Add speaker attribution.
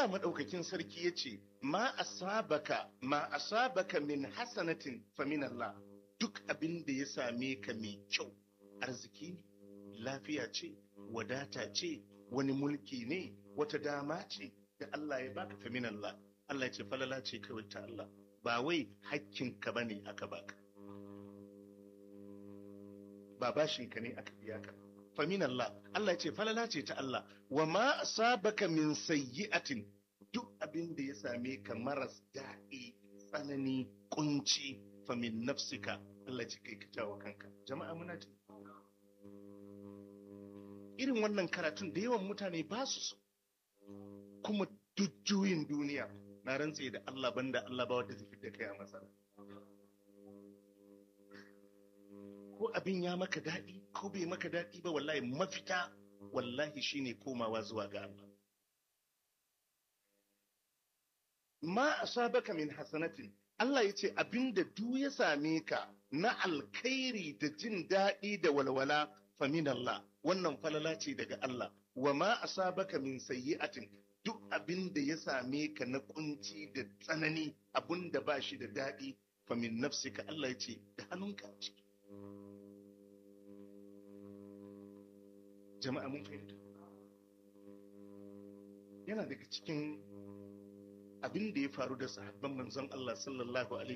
Speaker 1: Allah maɗaukakin sarki ya ce, Ma asabaka, ma asabaka min hasanatin fa min Allah, duk abin da ya same ka mai kyau, arziki ne, lafiya ce, wadata ce, wani mulki ne, wata dama ce da Allah ya baka fa min Allah. Allah ya ce falala ce kawai ta Allah, ba wai hakkinka ba ne aka baka. Ba bashinka ne aka biya ka. famin Allah Allah ce falala ce ta Allah wa ma asabaka min sayyi'atin duk abin da ya same ka maras daɗi tsanani kunci famin nafsika Allah ce kai ka jawo kanka jama'a muna ji irin wannan karatun da yawan mutane ba su so kuma duk juyin duniya na rantse da Allah banda Allah ba wanda zai da kai a matsala ko abin ya maka daɗi ko bai maka daɗi ba wallahi mafita wallahi shine komawa zuwa ga Allah ma asabaka min hasanatin Allah ya ce abinda duk ya same ka na alkhairi da jin daɗi da walwala fa min Allah wannan falala ce daga Allah wa ma asabaka min sayyi'atin duk abin da ya same ka na kunci da tsanani abin da ba shi da daɗi fa min nafsika Allah ya ce da hannunka a ciki jama'a mun fahimta yana daga cikin abin da ya faru da sahabban manzon Allah sallallahu alaihi